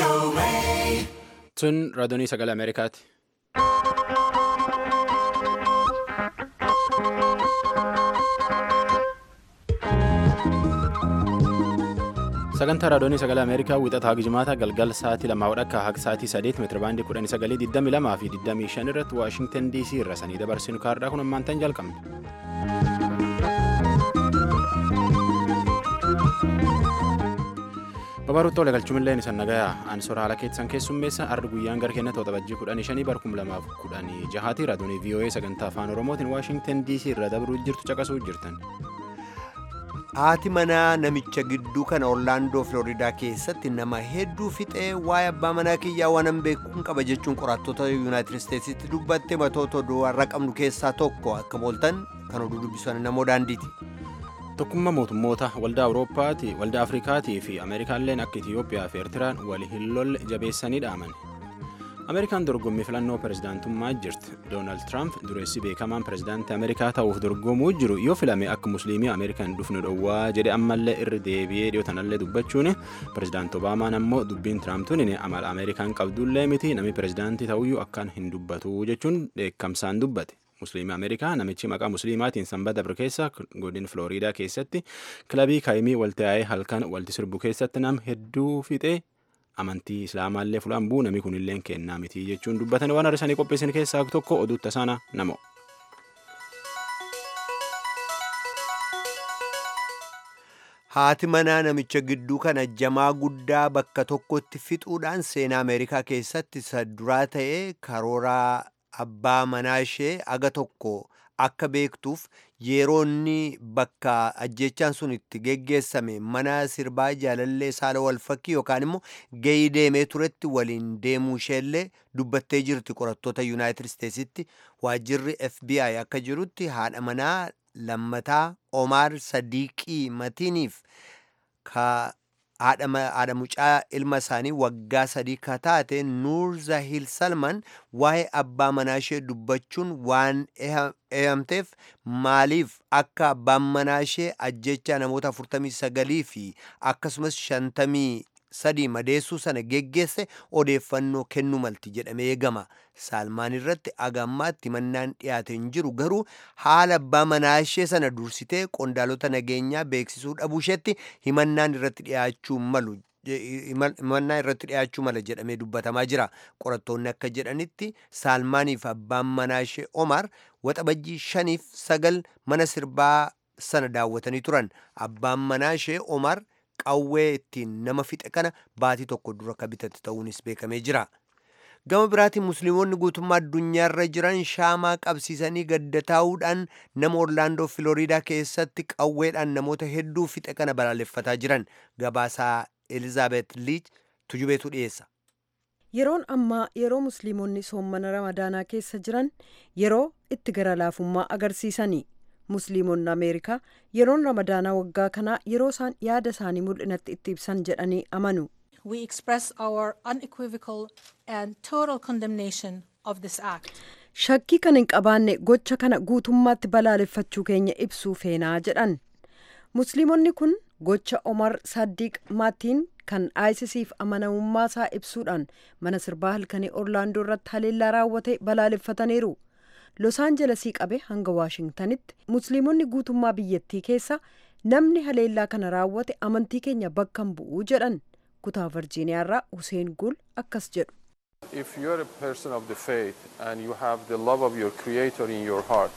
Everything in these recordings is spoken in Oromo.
Tun raadiyoonii sagalee Ameerikaati. Sagantaa raadiyoonii sagalee Ameerikaa wixataa Gijimaata galgal sa'aatii lamaa wadhakka haga sa'aatii sadeet meetira baandii kudhanii sagalee digdami lamaa fi digdamii shan irratti Waashingtan DC irra sanii dabarsinu kaardhaa kun ammaan tan jalqabne. Babaruutti wal galchuumillee isan nagayaa ansora haala keessan keessummeessa arri guyyaan gara kenna toota bajjii kudhanii shanii bar kum lamaaf kudhanii jahaati raadiyoonii VOA sagantaa afaan oromootiin Waashingtan DC irra dabruu jirtu caqasuu jirtan. Haati manaa namicha gidduu kana Orlaandoo Filooriidaa keessatti nama hedduu fixee waa'ee abbaa manaa kiyyaa waan beekuun qaba jechuun qorattoota Yuunaayitid Isteetsitti dubbatte matoota oduu har'a qabnu keessaa tokko akka booltan kan oduu dubbisan namoo daandiiti. Tokkummaa mootummoota waldaa Awurooppaatii, waldaa Afrikaatii fi Ameerikaalleen akka Itiyoophiyaa fi Eertiraan wal hin lolle jabeessanii dhaaman. Ameerikaan dorgommii filannoo pirezidaantummaa jirti. Doonaald Tiraamp dureessi beekamaan pirezidaantii Ameerikaa ta'uuf dorgomuu jiru yoo filame akka musliimii Ameerikaan dhufnu dhowwaa jedhe ammallee irra deebi'ee dhiyootanallee dubbachuun pirezidaanti Obaamaan ammoo dubbiin Tiraamtuun amala Ameerikaan qabdullee miti namni pirezidaantii ta'uyyuu akkaan hin dubbatu jechuun dheekkamsaan dubbate. Musliimii Ameerikaa namichi maqaa musliimaatiin sanbata dabre keessa godina Filooriidaa keessatti kilabii kaayimii waltaa'ee halkan walti sirbu keessatti nam hedduu fixee amantii islaamaallee fulaan buu namni kunillee kennaa miti jechuun dubbatan waan har'isanii qopheessan keessaa tokko oduu tasaana namo. Haati manaa namicha gidduu kana jamaa guddaa bakka tokkotti fixuudhaan seenaa Ameerikaa keessatti isa duraa ta'ee karooraa abbaa manaa ishee aga tokko akka beektuuf yeroo inni bakka ajjechaan sun itti geggeessame mana sirbaa jaalallee saala wal fakkii yookaan immoo gahii deemee turetti waliin deemuu isheellee dubbattee jirti qorattoota yuunaayitid isteetsitti waajjirri fbi akka jirutti haadha manaa lammataa omaar sadiiqii matiiniif haadha mucaa ilma isaanii waggaa sadii ka taate nuur zahil salman waa'ee abbaa manaa ishee dubbachuun waan eeyamteef maaliif akka abbaan manaa ishee ajjechaa namoota 49 fi akkasumas 53 madeessuu sana geggeesse odeeffannoo kennuu malti jedhamee eegama saalmaan irratti agammaatti mannaan dhiyaate hin jiru garuu haala abbaa manaa ishee sana dursitee qondaalota nageenyaa beeksisuu dhabuu isheetti himannaan irratti dhiyaachuu malu himannaa irratti dhiyaachuu mala jedhamee dubbatamaa jira qorattoonni akka jedhanitti saalmaaniif abbaan manaa ishee omar waxabajjii shaniif sagal mana sirbaa sana daawwatanii turan abbaan manaa ishee omar qawwee ittiin nama fixe kana baatii tokko dura akka bitate ta'uunis beekamee jira. gama biraatiin musliimonni guutummaa addunyaarra jiran shaamaa qabsiisanii gadda taa'uudhaan nama orlaandoo filooriidaa keessatti qawweedhaan namoota hedduu fixe kana balaaleffataa jiran gabaasaa elizaabeet liich tujubeetu dhiyeessa. yeroon ammaa yeroo musliimonni soommana ramadaanaa keessa jiran yeroo itti gara laafummaa agarsiisanii musliimonni ameerikaa yeroon ramadaanaa waggaa kanaa yeroo isaan yaada isaanii mul'inatti itti ibsan jedhanii amanu. we express our unequivocal and total condemnation of this act. Shakkii kan hin qabaanne gocha kana guutummaatti balaaleffachuu keenya ibsuu feenaa jedhan. Musliimonni kun gocha Omar Saddiq Maatiin kan ISISf amanamummaa isaa ibsuudhaan mana sirbaa halkanii Orlaandoo irratti haleellaa raawwate balaaleffataniiru. Los Aanjelesii qabe hanga Waashingtanitti musliimonni guutummaa biyyattii keessa namni haleellaa kana raawwate amantii keenya bakka hin bu'uu jedhan. kutaa virjiiniyaa irraa Hussein Gul akkas jedhu. If you are a person of the faith and you have the love of your creator in your heart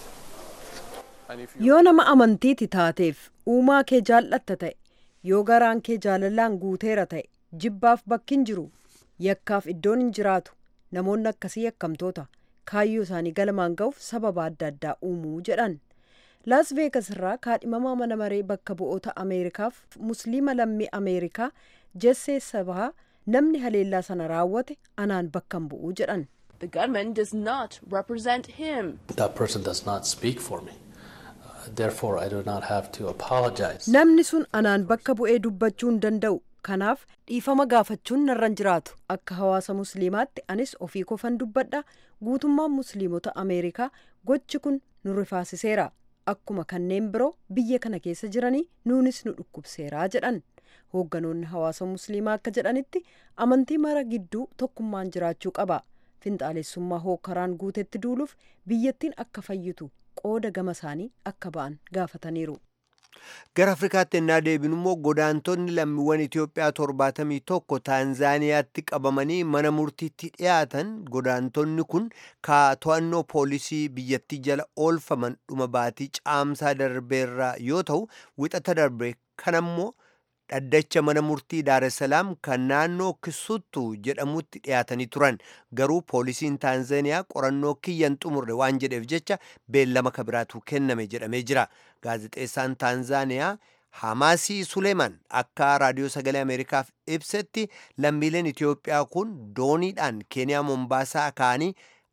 yoo nama amantiiti taateef uumaa kee jaallatta ta'e yoo garaan kee jaalalaan guuteera ta'e jibbaaf bakki hin jiru yakkaaf iddoon hin jiraatu namoonni akkasii yakkamtoota kaayyoo isaanii galmaan ga'uuf sababa adda addaa uumuu jedhan. laas veegas irraa kaadhimamaa mana maree bakka bu'oota ameerikaaf musliima lammii ameerikaa jessee sabaa namni haleellaa sana raawwate anaan bakka hin bu'uu jedhan. The gunman does not represent him. That person does not speak for me. Uh, therefore, I do not have to apologize. Namni sun anaan bakka bu'ee dubbachuu hin danda'u. Kanaaf dhiifama gaafachuun narran jiraatu. Akka hawaasa musliimaatti anis ofii kofan dubbadha. Guutummaan musliimota Ameerikaa gochi kun nu rifaasiseera. Akkuma kanneen biroo biyya kana keessa jiranii nuunis nu dhukkubseeraa jedhan. hoogganoonni hawaasa musliimaa akka jedhanitti amantii mara gidduu tokkummaan jiraachuu qaba finxaalessummaa hookaraan guutetti duuluuf biyyattiin akka fayyitu qooda gama isaanii akka ba'an gaafataniiru. gara afrikaatti ennaa deebinu immoo godaantonni lammiiwwan itiyoophiyaa torbaatamii tokko taanzaaniyaatti qabamanii mana murtiitti dhiyaatan godaantonni kun ka to'annoo poolisii biyyattii jala oolfaman dhuma baatii caamsaa darbeerraa yoo ta'u wixata darbe kanammoo dhaddacha mana murtii daaressalaam kan naannoo kisuttu jedhamutti dhiyaatanii turan garuu poolisiin taanzaaniyaa qorannoo kiyyan xumurre waan jedheef jecha beellama kabiraatu kenname jedhamee jira gaazexeessaan taanzaaniyaa hamaasii suleeman akka raadiyoo sagalee ameerikaaf ibsetti lammiileen itiyoophiyaa kun dooniidhaan keeniyaa mombaasaa ka'anii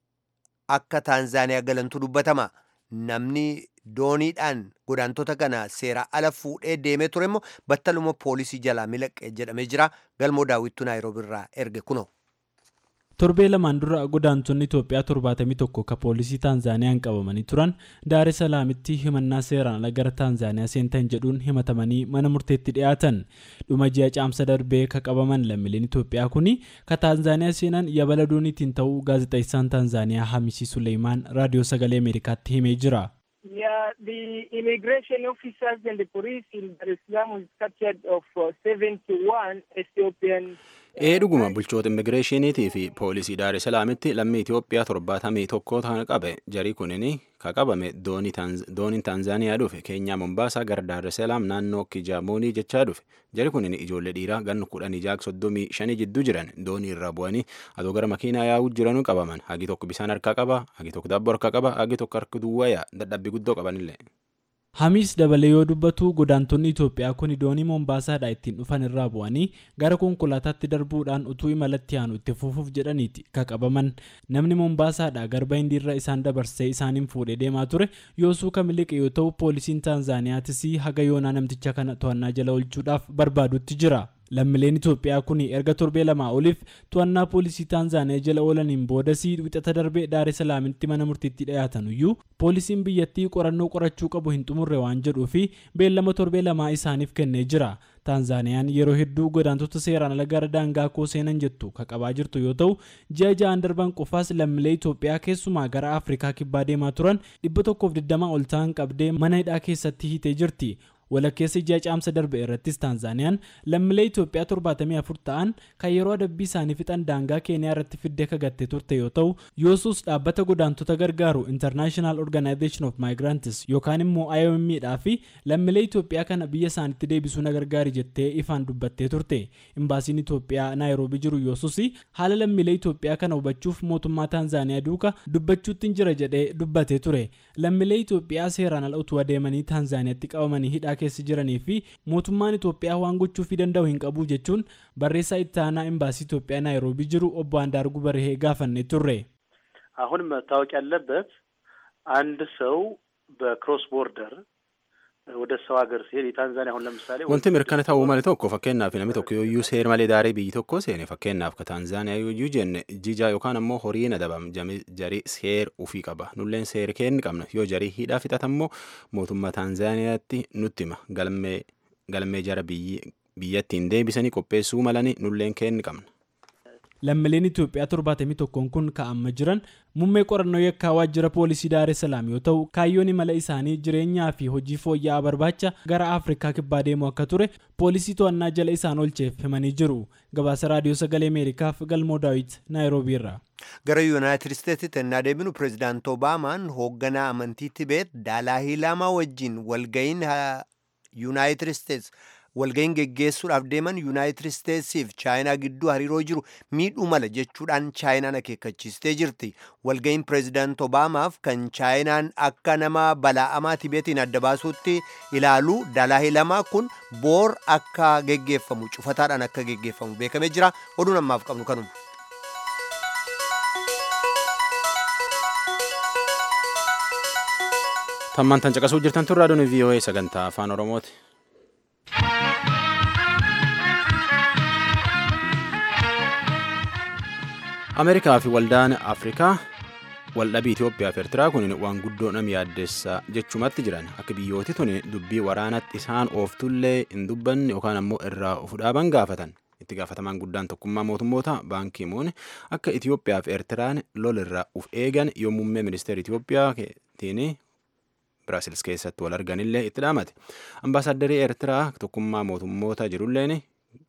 akka taanzaaniyaa galantu dubbatama namni dooniidhaan godaantota kana seera ala fuudhee deemee ture immoo battaluma poolisii jalaa milaqe jedhamee jira galmoo daawwittuu naayiroobiirraa erge kuno. torbee lamaan dura godaantonni itoophiyaa torbaatamii tokko ka poolisii taanzaaniyaan qabamanii turan daare salaamitti himannaa seeraan ala gara taanzaaniyaa seentan jedhuun himatamanii mana murteetti dhiyaatan dhuma ji'a caamsa darbee ka qabaman lammiileen itoophiyaa kuni ka taanzaaniyaa seenan yabala dooniitiin ta'uu gaazexeessaan taanzaaniyaa hamisii suleemaan raadiyoo sagalee ameerikaatti himee jira. Yeah, the immigration officers and the police in Dar es Salaam was captured of uh, 71 Ethiopian. ee dhuguma bulchoota immigireeshiniitii fi poolisii daare salaamitti lammii itiyoophiyaa torbaatamii tokko ta'an qabe jarii kunin ka qabame dooniin taanzaaniyaa dhufe keenyaa mombaasaa gara daare salaam naannoo kijaamoonii jechaa dhufe jari kunin ijoollee dhiiraa ganna kudhanii jaak soddomii shanii jidduu jiran doonii irraa bu'anii adoo gara makiinaa yaa'uu jiranuu qabaman hagi tokko bisaan harkaa qaba hagi tokko daabboo harkaa qaba hagi tokko harka duwwaayaa dadhabbii guddoo qabanillee. hamiis dabalee yoo dubbatu godaantonni itoophiyaa kun doonii mombaasaadhaa ittiin dhufan irraa bu'anii gara konkolaataatti darbuudhaan utuu imalatti aanu itti fufuuf jedhaniiti ka qabaman namni mombaasaadhaa garba hindiirra isaan dabarsee isaaniin fuudhee deemaa ture yoosuu kamiliqe yoo ta'u poolisiin taanzaaniyaatis haga yoonaa namticha kana to'annaa jala oolchuudhaaf barbaadutti jira. lammiileen itoophiyaa kun erga torbee lamaa oliif to'annaa poolisii taanzaaniyaa jala oolaniin boodasii wixata darbee daare salaamitti mana murtiitti dhiyaatan iyyuu poolisiin biyyattii qorannoo qorachuu qabu hin xumurre waan jedhuu fi beellama torbee lamaa isaaniif kennee jira taanzaaniyaan yeroo hedduu godaantota seeraan ala gara daangaa koo seenan jettu ka qabaa jirtu yoo ta'u ji'a ja'an darban qofaas lammiilee itoophiyaa keessumaa gara afrikaa kibbaa deemaa turan 120 ol ta'an qabdee mana hidhaa keessatti hiitee jirti walakkeessa ji'a caamsa darbe irrattis taanzaaniyaan lammiilee itoophiyaa 74 ta'an kan yeroo adabbii isaanii fixan daangaa keeniyaa irratti fiddee kagattee turte yoo ta'u yoosuus dhaabbata godaantota gargaaru international organization of migrants yookaan immoo iom dhaa fi lammiilee itoophiyaa kana biyya isaanitti deebisuu na gargaari jettee ifaan dubbattee turte imbaasiin itoophiyaa naayiroobii jiru yoosuus haala lammiilee itoophiyaa kana hubachuuf mootummaa taanzaaniyaa duuka dubbachuutti jira jedhee dubbatee ture lammiilee itoophiyaa seeraan ala utuu adeemanii taanzaaniyaatti qabamanii hidhaa keessa jiranii fi mootummaan Itoophiyaa waan gochuufii danda'u hin qabu jechuun barreessaa itti aanaa ኤምባሲ ኢትዮጵያ ናይሮቢ ጅሩ ኦቦ አንዳርጉ በርሄ ጋፈኔ ቱሬ አሁን መታወቅ ያለበት አንድ ሰው በክሮስ ቦርደር ወደ ሰው ሀገር ሲሄድ የታንዛኒያ አሁን ለምሳሌ wanti mirkana ta'uu malee tokko fakkeenyaaf namni tokko yooyyuu seer malee daaree biyyi tokko seene fakkeenyaaf ka taanzaaniyaa yooyyuu jenne jijaa yookaan ammoo horiin adabam jarii seer ufii qaba nulleen seer kenni qabna yoo jarii hidhaa fixatan immoo mootummaa taanzaaniyaatti nutti hima galmee galmee jara biyyattiin deebisanii qopheessuu malanii nulleen kenni qabna. lammiileen Itoophiyaa torbaatamii tokkoon kun ka'amma jiran muummee qorannoo yakkaa waajjira poolisii Daaree Salaam yoo ta'u kaayyoon imala isaanii jireenyaa fi hojii fooyya'aa barbaacha gara Afrikaa kibbaa deemu akka ture poolisii to'annaa jala isaan oolcheef himanii jiru gabaasa raadiyoo sagalee Ameerikaaf galmoo daawit naayiroobii irraa. gara yuunaayitid isteetsitti ennaa deebinu pireezidaant obaamaan hoogganaa amantii tibeet daalaahii laamaa wajjin walga'iin yuunaayitid isteets walga'iin geggeessuudhaaf deeman yuunaayitid isteetsiif chaayinaa gidduu hariiroo jiru miidhuu mala jechuudhaan chaayinaan akeekkachiistee jirti walga'iin pireezidaant obaamaaf kan chaayinaan akka nama balaa'amaa tibeetiin adda baasuutti ilaalu daalaahii laamaa kun boor akka geggeeffamu cufataadhaan akka geggeeffamu beekamee jira oduun ammaaf qabnu kanuma. tammaan tan caqasuu jirtan tun raadiyoon vii'oo'ee sagantaa afaan oromooti. ameerikaa fi waldaan afrikaa waldhabii Itoophiyaa fi Eertiraa kun waan guddoo nama yaaddessa jechumatti jiran akka biyyooti tun dubbii waraanatti isaan ooftullee hin dubbanne yookaan ammoo irraa of dhaaban gaafatan. Itti gaafatamaan guddaan tokkummaa mootummoota baankii muun akka Itoophiyaa fi Eertiraan lolirraa uf eegan yoo muummee ministeera Itoophiyaatiin Biraasiils keessatti wal arganillee itti dhaamate. Ambaasaaddarii Eertiraa tokkummaa mootummoota jirulleen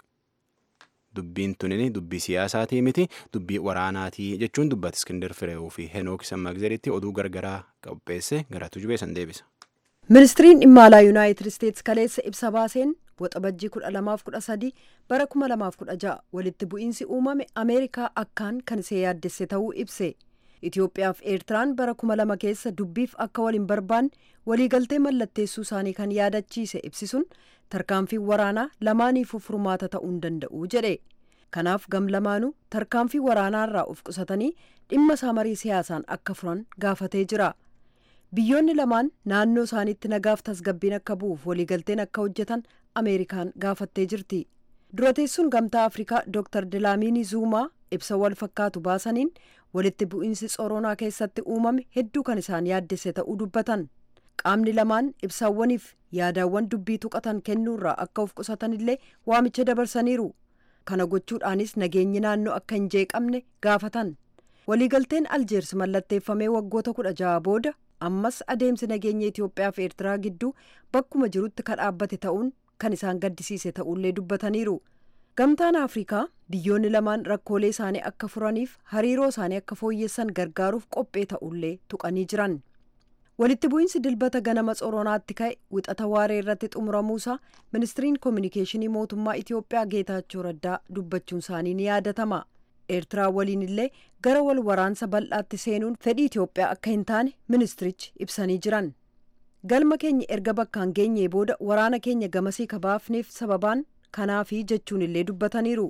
dubbiin tunin dubbii siyaasaatii miti dubbii waraanaatii jechuun dubbate Iskindar Fireewu fi Henook Sammagzeritti oduu gargaraa qopheesse gara tujubee san deebisa. Ministiriin dhimma alaa Yuunaayitid Isteetsi kaleessa ibsa baaseen waxabajjii kudha lamaaf kudha sadii bara kuma lamaaf kudha ja'a walitti bu'iinsi uumame Ameerikaa akkaan kan isee yaaddesse ta'uu ibse. Itoophiyaa fi Eertiraan bara kuma lama keessa dubbiif akka waliin barbaanne waliigaltee mallatteessuu isaanii kan yaadachiise ibsisuun tarkaanfii waraanaa lamaaniifuu furmaata ta'uu hin danda'u jedhe. Kanaaf gam lamaanuu tarkaanfii waraanaarraa of qusatanii dhimma isaa marii siyaasaan akka furan gaafatee jira. Biyyoonni lamaan naannoo isaaniitti nagaaf tasgabbiin akka bu'uuf waliigalteen akka hojjetan Ameerikaan gaafattee jirti. Durateessuun gamtaa Afrikaa Dr. Dilaamiini Zuumaa ibsa wal fakkaatu baasaniin walitti bu'iinsi tsoronaa keessatti uumame hedduu kan isaan yaaddesse ta'uu dubbatan. Qaamni lamaan ibsaawwaniif yaadaawwan dubbii tuqatan kennuurraa akka of qusatan illee waamicha dabarsaniiru. Kana gochuudhaanis nageenyi naannoo akka hin jeeqamne gaafatan. Waliigalteen Aljeers mallatteeffamee waggoota kudha jaha booda ammas adeemsi nageenya Itoophiyaa fi Eertiraa gidduu bakkuma jirutti kan dhaabbate ta'uun kan isaan gaddisiise ta'ullee dubbataniiru. Gamtaan Afrikaa biyyoonni lamaan rakkoolee isaanii akka furaniif hariiroo isaanii akka fooyyessan gargaaruuf qophee ta'ullee tuqanii jiran. Walitti bu'iinsi dilbata ganama tsoronaatti ka'e wixata waaree irratti xumuramuusaa ministiriin koominikeeshinii mootummaa Itoophiyaa Geetaachoo Raddaa dubbachuun isaanii ni yaadatama. Eertiraa waliin illee gara wal waraansa bal'aatti seenuun fedhii Itoophiyaa akka hin taane ministirichi ibsanii jiran. Galma keenya erga bakkaan geenyee booda waraana keenya gamasii kabaafneef sababaan kanaafi jechuun illee dubbataniiru.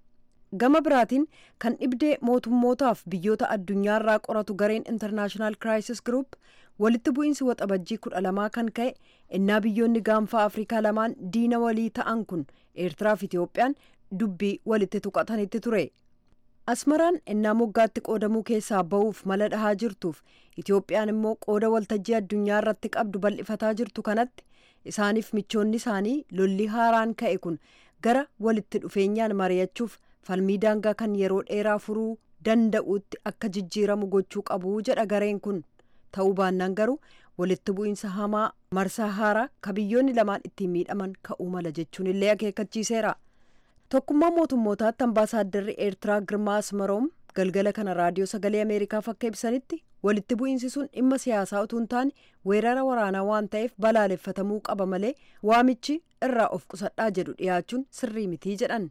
Gama biraatiin kan dhibdee mootummootaaf biyyoota addunyaarraa qoratu gareen International Crisis Group walitti bu'iinsi waxabajjii kudha lamaa kan ka'e innaa biyyoonni gaanfaa Afrikaa lamaan diina walii ta'an kun Eertiraa fi Itoophiyaan dubbii walitti tuqatanitti ture. Asmaraan innaa moggaatti qoodamuu keessaa ba'uuf mala dhahaa jirtuuf Itoophiyaan immoo qooda waltajjii addunyaa irratti qabdu bal'ifataa jirtu kanatti isaaniif michoonni isaanii lolli haaraan ka'e kun gara walitti dhufeenyaan mari'achuuf falmii daangaa kan yeroo dheeraa furuu danda'utti akka jijjiiramu gochuu qabu jedha gareen kun ta'uu baannaan garuu walitti bu'iinsa hamaa marsaa haaraa ka biyyoonni lamaan ittiin miidhaman ka'uu mala jechuun illee akeekkachiiseera. tokkummaa mootummootaatti ambaasaaddarri eertiraa girmaa asmaroom galgala kana raadiyoo sagalee ameerikaaf akka ibsanitti walitti bu'iinsi sun dhimma siyaasaa utuu hin taane weerara waraanaa waan ta'eef balaaleffatamuu qaba malee waamichi irraa of qusadhaa jedhu dhiyaachuun sirrii mitii jedhan.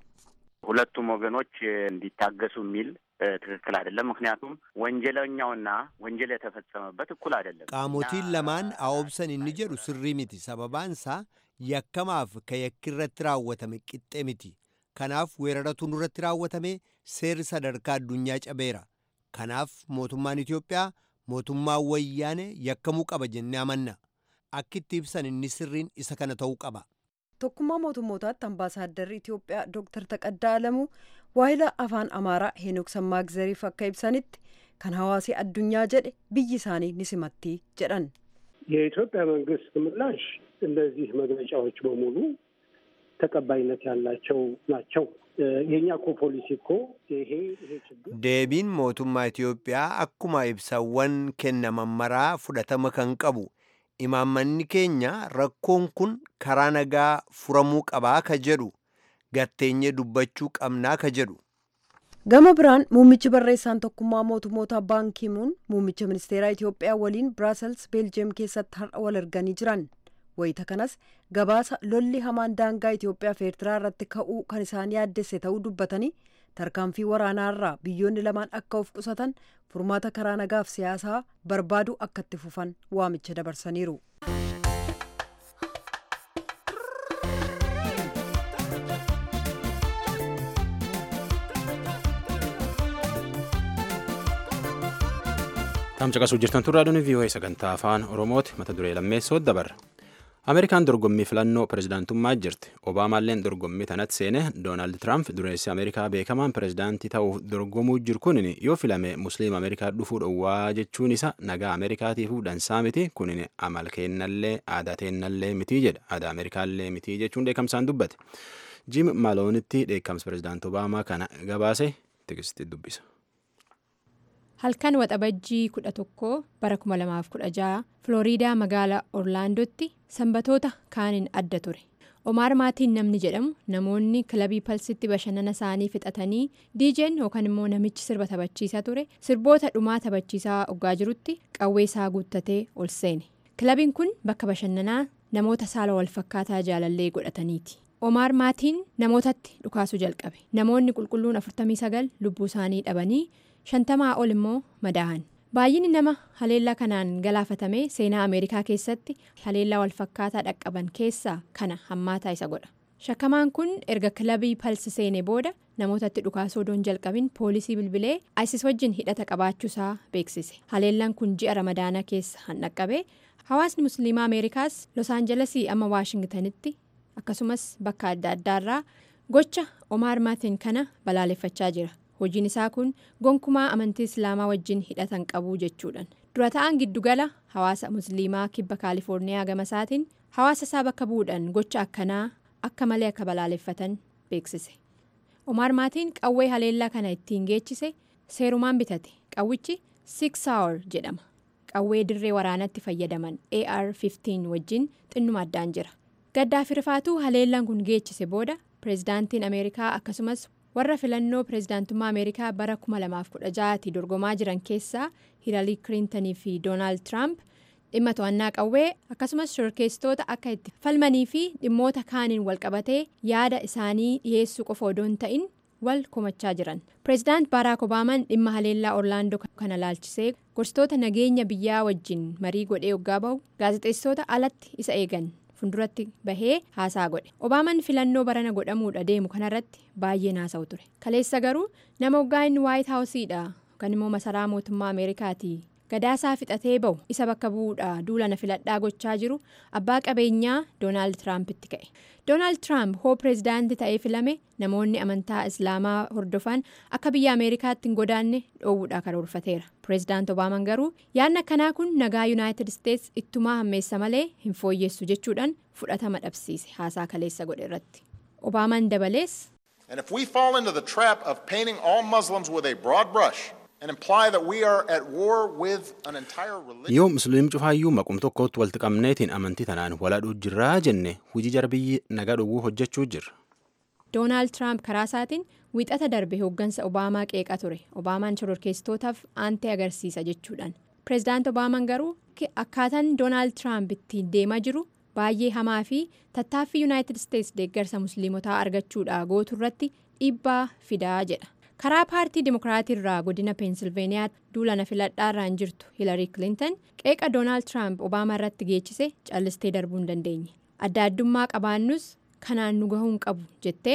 ሁለቱም ወገኖች እንዲታገሱ የሚል ትክክል አይደለም። ምክንያቱም ወንጀለኛውና ወንጀል የተፈጸመበት እኩል አይደለም። qaamotiin lamaan aobsan inni jedhu sirrii miti sababaansaa yakkamaaf ka yakki irratti raawwatame qixxe miti kanaaf weeraratu nurratti raawwatame seerri sadarkaa addunyaa cabeera kanaaf mootummaan Itoophiyaa mootummaa wayyaane yakkamuu qaba jennee amanna akka itti ibsan inni sirriin isa kana ta'uu qaba. tokkummaa mootummootaatti ambaasaaddarri Itoophiyaa Dr. Taqaddaa Alamuu waahila afaan Amaaraa Heenok Sammaagzeriif akka ibsanitti kan hawaasi addunyaa jedhe biyyi isaanii ni simatti jedhan. የኢትዮጵያ መንግስት ምላሽ እነዚህ መግለጫዎች በሙሉ ተቀባይነት ያላቸው ናቸው። የእኛ እኮ ፖሊሲ እኮ ይሄ ይሄ ችግር deebiin mootummaa Itoophiyaa akkuma ibsawwan kennaman maraa fudhatama kan qabu imaammanni keenya rakkoon kun karaa nagaa furamuu qabaa ka jedhu gatteenye dubbachuu qabnaa ka jedhu. Gama biraan muummichi barreessaan tokkummaa mootummoota baankiimuun muummicha ministeeraa Itoophiyaa waliin Biraasels Beeljeem keessatti har'a wal arganii jiran. Wayita kanas gabaasa lolli hamaan daangaa Itoophiyaa fi Eertiraa irratti ka'uu kan isaan yaaddesse ta'uu dubbatanii tarkaanfii waraanaarraa biyyoonni lamaan akka of qusatan furmaata karaa nagaaf siyaasaa barbaaduu akka itti fufan waamicha dabarsaniiru. Taam caqasuu jirtan turraa duni vii'oo'ee sagantaa afaan Oromooti mata duree lammeessoo dabarra. ameerikaan dorgommii filannoo pirezidaantummaa jirti obaamaalleen dorgommii tanatti seene doonaald tiraamp dureessi ameerikaa beekamaan pirezidaantii ta'uuf dorgomuu jiru kunin yoo filame musliima ameerikaa dhufuu dhowwaa jechuun isa nagaa ameerikaatiifuu dansaa miti kunin amal keennallee aadaa teennallee mitii jedha aadaa ameerikaallee mitii jechuun dheekkamsaan dubbate jim maloonitti dheekkamsa pirezidaanti obaamaa kana gabaase tigisti dubbisa. halkan waxabajjii kudha tokko bara 2016 filooriidaa magaalaa orlaandootti sanbatoota kaaniin adda ture omaar maatiin namni jedhamu namoonni kilabii palsitti bashannana isaanii fixatanii diijeen yookaan immoo namichi sirba taphachiisaa ture sirboota dhumaa taphachiisaa oggaa jirutti qawwee isaa guuttatee ol seene kilabiin kun bakka bashannanaa namoota saala wal fakkaataa jaalallee godhataniiti. omaar maatiin namootatti dhukaasuu jalqabe namoonni qulqulluun 49 lubbuu isaanii dhabanii shantamaa ol immoo madaa'an baay'inni nama haleellaa kanaan galaafatame seenaa ameerikaa keessatti haleellaa walfakkaataa dhaqqaban keessaa kana hammaataa isa godha shakkamaan kun erga kilabii palsi seenee booda namootatti dhukaasuu odoon jalqabin poolisii bilbilee isis wajjin hidhata qabaachuusaa beeksise haleellaan kun ji'a ramadaanaa keessa han dhaqqabe hawaasni musliimaa ameerikaas los aanjalesii amma waashingtanitti akkasumas bakka adda addaarraa gocha omaar maatiin kana balaaleffachaa jira hojiin isaa kun gonkumaa amantii islaamaa wajjin hidhatan qabuu jechuudhaan dura ta'an giddugala hawaasa musliimaa kibba kaalifoorniyaa gama isaatiin hawaasa isaa bakka bu'uudhaan gocha akkanaa akka malee akka balaaleffatan beeksise omaar maatiin qawwee haleellaa kana ittiin geechise seerumaan bitate qawwichi six hour jedhama qawwee dirree waraanatti fayyadaman ar 15 wajjin xinnuma addaan jira gaddaa fi rifaatuu haleellaan kun geechise booda pireezidaantiin ameerikaa akkasumas warra filannoo pireezidaantummaa ameerikaa bara 2016tti dorgomaa jiran keessaa hiilarii kiliintanii fi doonaald tiraamp dhimma to'annaa qawwee akkasumas shorkeessitoota akka itti falmanii fi dhimmoota kaaniin walqabatee yaada isaanii dhiyeessuu qofa odoo hin ta'in wal komachaa jiran pireezidaant baaraak obaamaan dhimma haleellaa orlaandoo kana laalchisee gorsitoota nageenya biyyaa wajjin marii godhee hoggaa bahu gaazexeessitoota alatti isa eegan funduratti bahee haasaa godhe obaamaan filannoo barana godhamuudha deemu kanarratti baay'ee naasa'u ture kaleessa garuu nama hoggaa inni waayit haawusiidha yookaan immoo masaraa mootummaa ameerikaati gadaasaa fixatee bahu isa bakka bu'uudha duulana filadhaa gochaa jiru abbaa qabeenyaa doonaald tiraampitti ka'e doonaald tiraamp hoo pireezidaantii ta'ee filame namoonni amantaa islaamaa hordofan akka biyya ameerikaatti hin godaanne dhoowwuudha karoorfateera pireezidaant obaamaan garuu yaadni akkanaa kun nagaa yuunaayitid isteets ittumaa hammeessa malee hin fooyyessu jechuudhaan fudhatama dhabsiise haasaa kaleessa godhe irratti obaamaan dabalees. And if we fall into the trap of painting all Muslims with a broad brush and imply that we are at war with an entire religion. yoo musliim cufaayyuu maqum tokkotti walitti qabneetiin amantii tanaan waladhuu jirraa jenne hujii jarbiyyi nagaa dhowwuu hojjechuu jirra. doonaald tiraamp karaa isaatiin wiixata darbe hooggansa obaamaa qeeqa ture obaamaan shororkeessitootaaf aantee agarsiisa jechuudhaan pireezidaant obaamaan garuu akkaataan doonaald tiraamp ittiin deemaa jiru baay'ee hamaa fi tattaaffii yuunaayitid isteets deeggarsa musliimotaa argachuudha gootu irratti dhiibbaa fidaa jedha. karaa paartii dimokiraatii irraa godina peensilveeniyaa duulana filadhaarraan jirtu hiilarii kilintan qeeqa doonaald tiraamp obaamaa irratti geechise callistee darbuu hin dandeenye adda addummaa qabaannus kanaan nu gahuu hin qabu jettee.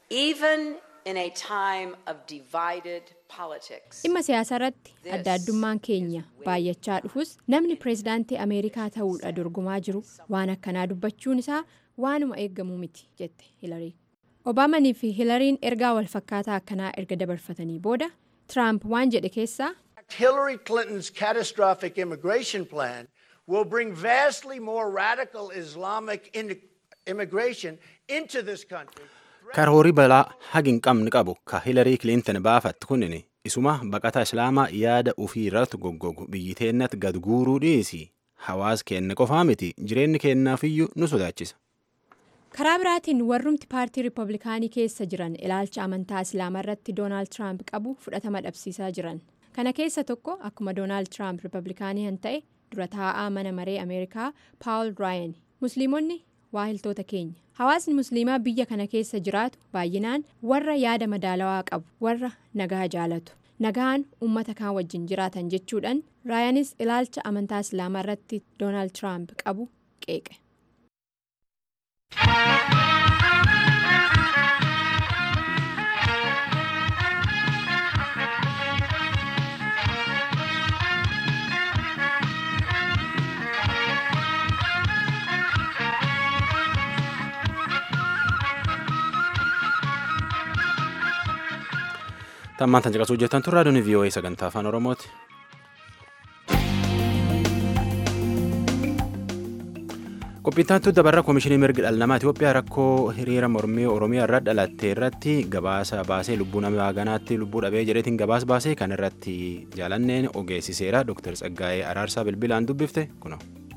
dhimma siyaasaa irratti adda addummaan keenya baay'achaa dhufus namni pireezidaantii ameerikaa ta'uudha dorgomaa jiru waan akkanaa dubbachuun isaa waanuma eeggamuu miti jette hiilarii. obaamanii fi hiilariin ergaa wal fakkaataa akkanaa erga dabarfatanii booda tiraamp waan jedhe keessaa. Hillary Clinton's catastrophic immigration plan will bring vastly more radical Islamic immigration into this country. karoorii balaa hagi hin qabne qabu ka hiilarii kiliintan baafatte kunin isuma baqataa islaamaa yaada ufii irratti goggogu biyyi teennatti gad guuruu dhiisi hawaas keenya qofaa miti jireenyi keenyaafiyyuu nu sodaachisa. karaa biraatiin warrumti paartii riippablikaanii keessa jiran ilaalcha amantaa islaamaa irratti doonaald tiraamp qabu fudhatama dhabsiisaa jiran kana keessa tokko akkuma doonaald tiraamp riippablikaanii kan ta'e dura taa'aa mana maree ameerikaa paawul raayan musliimonni waahiltoota keenya hawaasni musliimaa biyya kana keessa jiraatu baay'inaan warra yaada madaalawaa qabu warra nagaa jaalatu nagaan uummata kaan wajjin jiraatan jechuudhaan raayanis ilaalcha amantaa islaamaa irratti doonaald tiraamp qabu qeeqe. Tammaan tan caqasuu jettan tun raadiyoon VOA sagantaa afaan Oromooti. Qophiittaantu dabarra Koomishinii Mirgi Dhala Namaa Itoophiyaa rakkoo hiriira mormii Oromiyaa irra dhalatte irratti gabaasa baasee lubbuu nama ganaatti lubbuu dhabee jedheetiin gabaasa baasee kan irratti jaalanneen ogeessiseera Dr. Tsaggaayee Araarsaa Bilbilaan dubbifte kuno.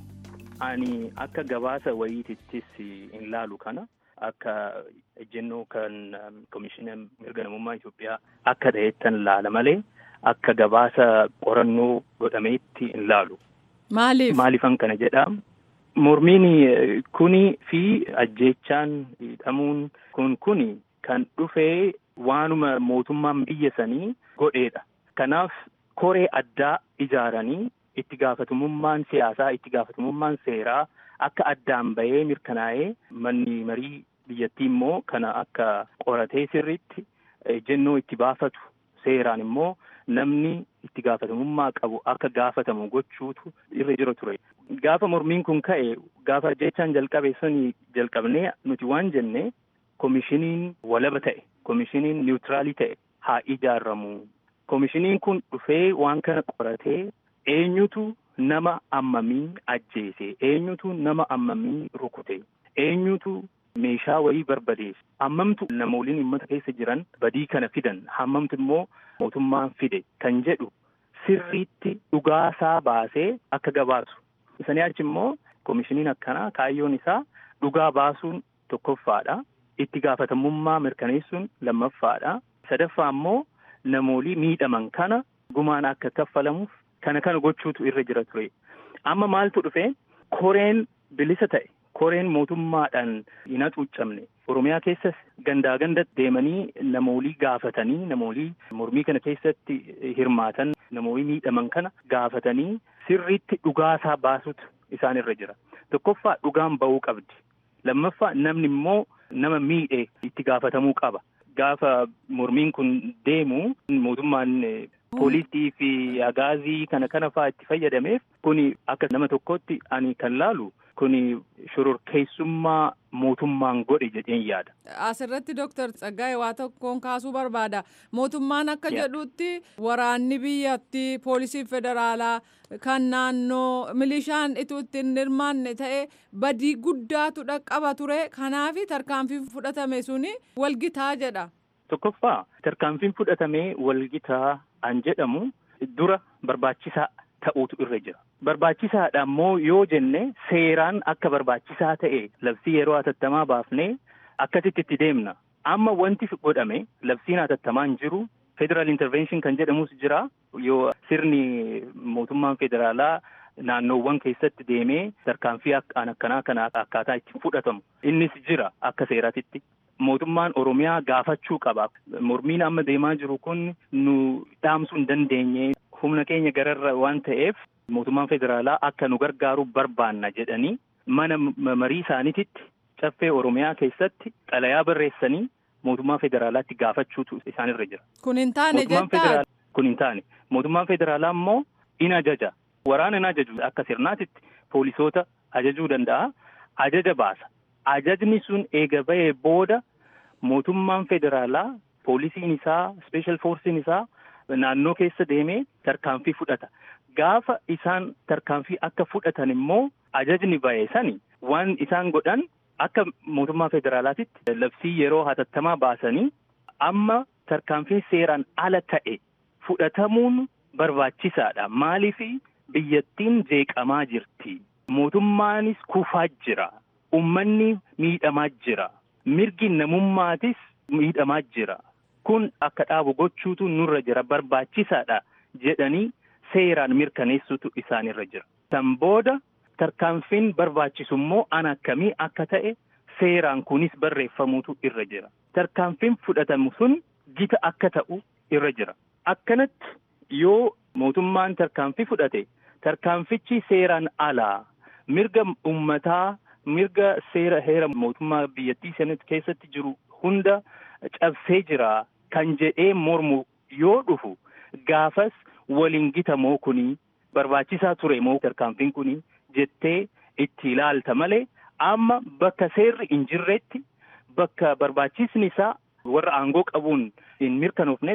Ani akka gabaasa wayiitittis hin laalu kana akka ejjennoo kan Koomishinii Mirga Namummaa Itoophiyaa akka ta'ettan laala malee akka gabaasa qorannoo godhameetti hin laalu. Maaliif? Maaliifan kana jedhaa? Mormiin kuni fi ajjeechaan hidhamuun kun kuni kan dhufee waanuma mootummaan biyya sanii godheedha. Kanaaf koree addaa ijaaranii itti gaafatamummaan siyaasaa itti gaafatamummaan seeraa akka addaan bahee mirkanaa'ee manni marii biyyattii immoo kana akka qoratee sirriitti ejjennoo itti baafatu seeraan immoo namni itti gaafatamummaa qabu akka gaafatamu gochuutu irra jira ture. Gaafa mormiin kun ka'e gaafa ajjeechaan jalqabe suni jalqabnee nuti waan jenne koomishiniin walaba ta'e koomishiniin niwutiraalii ta'e haa ijaaramu. Koomishiniin kun dhufee waan kana qoratee eenyutu nama ammamii ajjeese eenyutu nama ammamii rukute eenyutu meeshaa wayii barbadeesse hammamtu namooliin uummata keessa jiran badii kana fidan hammamtu immoo mootummaan fide kan jedhu sirriitti dhugaasaa baasee akka gabaasu. Isanii achi immoo koomishiniin akkanaa kaayyoon isaa dhugaa baasuun tokkoffaadha. Itti gaafatamummaa mirkaneessuun lammaffaadha. Sadaffaa immoo namoolii miidhaman kana gumaan akka kaffalamuuf kana kana gochuutu irra jira ture. Amma maaltu dhufe koreen bilisa ta'e koreen mootummaadhaan hin hacuuccamne Oromiyaa keessas gandaa ganda deemanii namoolii gaafatanii namoolii mormii kana keessatti hirmaatan namoolii miidhaman kana gaafatanii sirriitti dhugaasaa baasutu isaan irra jira. Tokkoffaa dhugaan ba'uu qabdi. Lammaffaa namni immoo nama miidhe itti gaafatamuu qaba. Gaafa mormiin kun deemu mootummaan poolisii fi agaazii kana kana fa'aa itti fayyadameef kuni akka nama tokkotti ani kan laalu kuni shororkeessummaa mootummaan godhe jedheen yaada. Asirratti Dooktar Tsaggaayee waa tokkoon kaasuu barbaada. Mootummaan akka jedhutti waraanni biyyattii poolisii federaalaa kan naannoo milishaan ituu ittiin hirmaanne ta'e badii guddaatu dhaqqaba ture kanaaf tarkaanfii fudhatame suni walgitaa jedha. Tokkoffaa tarkaanfiin fudhatamee walgitaa an jedhamu dura barbaachisaa ta'uutu irra jira. Barbaachisaadha immoo yoo jenne seeraan akka barbaachisaa ta'e labsii yeroo hatattamaa baafnee akkasitti itti deemna. Amma wanti godhame labsiin hatattamaan jiru federal intervention kan jedhamus jira yoo sirni mootummaan federaalaa naannoowwan keessatti deemee tarkaanfii akkaan akkanaa kana akkaataa itti fudhatamu innis jira akka seeraatitti. Mootummaan Oromiyaa gaafachuu qaba. Mormiin amma deemaa jiru kun nu dhaamsuu hin dandeenye humna keenya gararra waan ta'eef mootummaan federaalaa akka nu gargaaru barbaanna jedhanii mana marii isaaniititti caffee Oromiyaa keessatti xalayaa barreessanii mootummaa federaalaatti gaafachuutu isaanirra jira. Kun hin taane jettaa? Kun hin taane. Mootummaan federaalaa immoo in ajaja. Waraana hin ajaju akka sirnaatitti poolisoota ajajuu danda'a. Ajaja baasa. Ajajni sun eega ba'ee booda mootummaan federaalaa poolisiin isaa special forsiin isaa naannoo keessa deemee tarkaanfii fudhata. Gaafa isaan tarkaanfii akka fudhatan immoo ajajni ba'e sani waan isaan godhan akka mootummaa federaalaatitti labsii yeroo hatattamaa baasanii amma tarkaanfiin seeraan ala ta'e fudhatamuun barbaachisaadha. Maaliif biyyattiin jeeqamaa jirti. Mootummaanis kufaa jira. Uummanni miidhamaa jira. Mirgi namummaatis miidhamaa jira. Kun akka dhaabu gochuutu nurra jira barbaachisaadha jedhanii seeraan mirkaneessutu isaanirra jira. San booda tarkaanfiin barbaachisu immoo an akkamii akka ta'e seeraan kunis barreeffamuutu irra jira. Tarkaanfiin fudhatamu sun gita akka ta'u irra jira. Akkanatti yoo mootummaan tarkaanfii fudhate tarkaanfichi seeraan alaa mirga uummataa mirga seera heera mootummaa biyyattii sanatti keessatti jiru hunda cabsee jira kan jedhee mormu yoo dhufu gaafas waliin gitamoo kuni barbaachisaa ture moo tarkaanfiin kuni jettee itti ilaalta malee amma bakka seerri hin jirretti bakka barbaachisni isaa warra aangoo qabuun hin mirkanoofnetti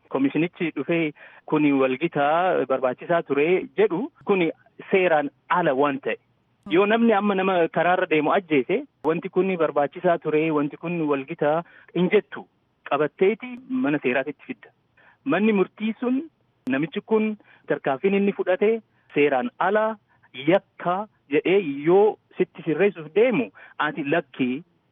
komishinichi dhufee kuni walgitaa barbaachisaa ture jedhu kuni seeraan ala waan ta'e. Yoo namni amma nama karaarra deemu ajjeese wanti kun barbaachisaa ture wanti kun walgitaa hin jettu qabatteeti mana seeraatitti fidda. Manni murtii sun namichi kun tarkaanfiin inni fudhate seeraan ala yakka jedhee yoo sitti sirreessuuf deemu ati lakkii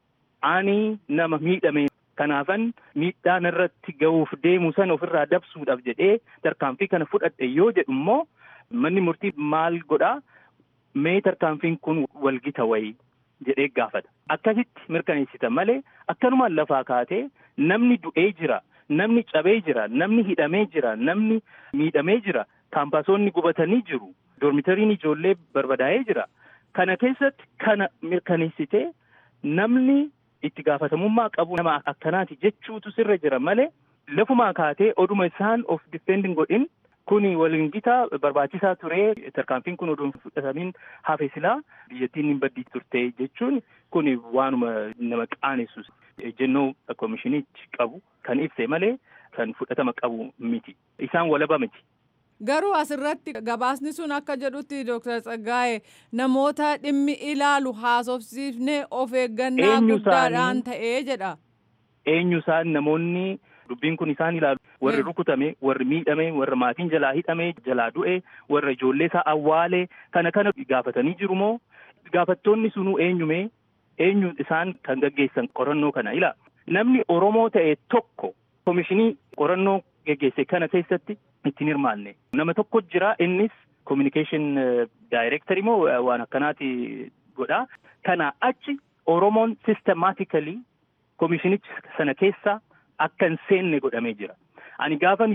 ani nama miidhame kanaafan miidhaan irratti ga'uuf deemu sana ofirraa dabsuudhaaf jedhee tarkaanfii kana fudhadhe yoo jedhu immoo manni murtii maal godhaa mee tarkaanfiin kun walgita wayii jedhee gaafata. Akkasitti mirkaneessita malee akkanumaan lafaa kaatee namni du'ee jira, namni cabee jira, namni hidhamee jira, namni miidhamee jira, kaampaasoonni gubatanii jiru, doormitariin ijoollee barbadaa'ee jira. Kana keessatti kana mirkaneessitee namni itti gaafatamummaa qabu nama akkanaati jechuutu sirra jira malee lafumaa kaatee oduma isaan of difeendin godhin kuni waliin gitaa barbaachisaa ture tarkaanfiin kun oduu fudhatamiin hafe silaa biyyattiin hin baddii turte jechuun kuni waanuma nama qaanessu ejjennoo komishinichi qabu kan ibse malee kan fudhatama qabu miti isaan walaba miti. Garuu asirratti gabaasni sun akka jedhutti Dr. Tsaggaa'e namoota dhimmi ilaalu haasofsiifnee of eeggannaa guddaadhaan ta'ee jedha. Eenyu isaan namoonni dubbiin kun isaan ilaalu warri rukutame warri miidhame warri maatiin jalaa hidhame jalaa du'e warra ijoollee isaa awwaale kana kana gaafatanii jiru moo gaafattoonni sunuu eenyume eenyu isaan kan gaggeessan qorannoo kana ila namni Oromoo ta'e tokko komishinii qorannoo geggeesse kana keessatti ittiin hirmaanne nama tokko jira innis communication director moo waan akkanaati godha kana achi Oromoon systematically komishinicha sana keessa akka hin seenne godhamee jira. Ani gaafan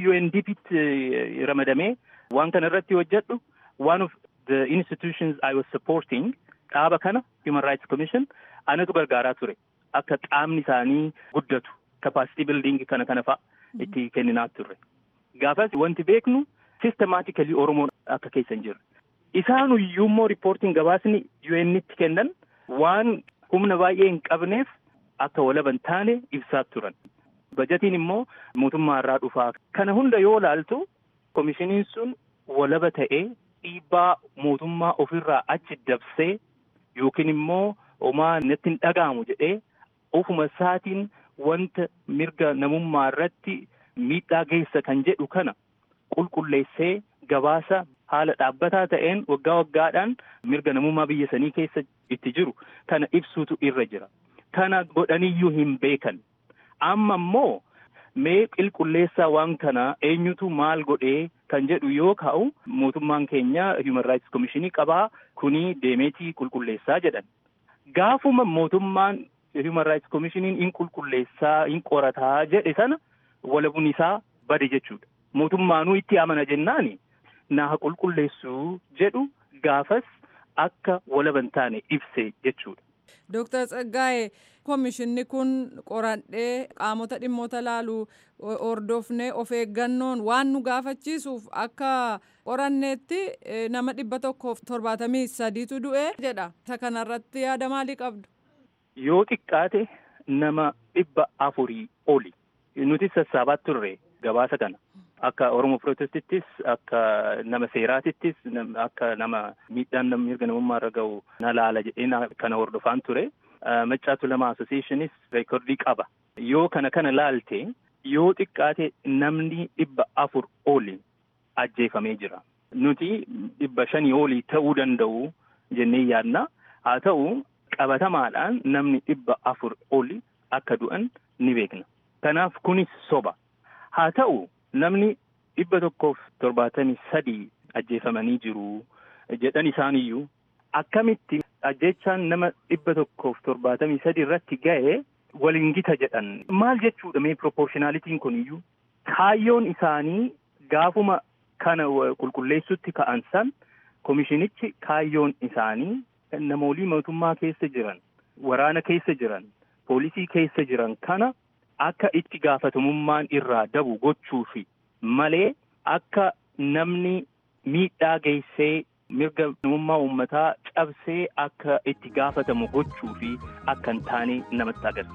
UNDPtti ramadamee waan kana irratti hojjedhu one of the institutions I was supporting dhaaba kana Human Rights Commission anatu gargaaraa ture akka qaamni isaanii guddatu capacity building kana kana fa'a itti kenninaa turre. Gaafas wanti beeknu systematically Oromoon akka keessa hin jirre. Isaan iyyuu immoo riippoortiin gabaasni UN'tti kennan waan humna baay'ee hin qabneef akka walaban taane ibsaa turan. Bajatiin immoo mootummaa irraa dhufaa. Kana hunda yoo laaltu komishiniin sun walaba ta'ee dhiibbaa mootummaa ofirraa achi dabsee yookiin immoo homaa natti hin dhaga'amu jedhee ofuma isaatiin wanta mirga namummaa irratti miidhaa geessa kan jedhu kana qulqulleessee gabaasa haala dhaabbataa ta'een waggaa waggaadhaan mirga namummaa biyya sanii keessa itti jiru kana ibsuutu irra jira. Kana godhaniyyuu hin beekan. Amma immoo mee qulqulleessaa waan kana eenyutu maal godhee kan jedhu yoo ka'u mootummaan keenya Human Rights Commissionii qabaa kuni deemeetii qulqulleessaa jedhan. Gaafuma mootummaan Human Rights Commissioniin hin qulqulleessaa hin qorataa jedhe sana walabuun isaa bade jechuudha. Mootummaanuu itti amana jennaani naa qulqulleessuu jedhu gaafas akka walaban taane ibse jechuudha. Dooktar Tsaggaa'e komishinni kun qoradhee qaamota dhimmoota laalu hordofnee of eeggannoon waan nu gaafachiisuuf akka qoranneetti nama dhibba tokkoof torbaatamii sadiitu du'e jedha. Isa kanarratti yaada maalii qabdu? Yoo xiqqaate nama dhibba afurii oli. Nuti sassaabaa turre gabaasa kana. Akka Oromoo Pirootestittis akka nama seeraatittis akka nama miidhaan mirga namummaa irra ga'u na laala jedhee kana hordofaan ture. Maccaatu lama Associationis reekordii qaba. Yoo kana kana laalte yoo xiqqaate namni dhibba afur oli ajjeefamee jira. Nuti dhibba shanii olii ta'uu danda'u jennee yaadna. Haa ta'u qabatamaadhaan namni dhibba afur oli akka du'an ni beekna. Kanaaf kunis soba. Haa ta'u namni dhibba tokkoof torbaatamii sadii ajjeefamanii jiru jedhan isaaniyyuu akkamitti ajjechaan nama dhibba tokkoof torbaatamii sadii irratti ga'e waliin gita jedhan maal jechuudha mee proportionaalitiin kun iyyuu kaayyoon isaanii gaafuma kana qulqulleessutti ka'an san komishinichi kaayyoon isaanii namoolii mootummaa keessa jiran waraana keessa jiran poolisii keessa jiran kana akka itti gaafatamummaan irraa dabu gochuufi malee akka namni miidhaa geessee mirga namummaa uummataa cabsee akka itti gaafatamu gochuufi akka hin taane namatti agarsiisa.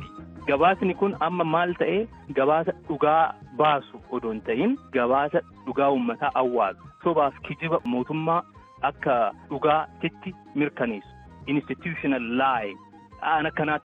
gabaasni kun amma maal ta'e gabaasa dhugaa baasu odoo hin ta'in gabaasa dhugaa uummataa awwaalu sobaaf kijiba mootummaa akka dhugaatitti mirkaneessu institutional lie aan akkanaa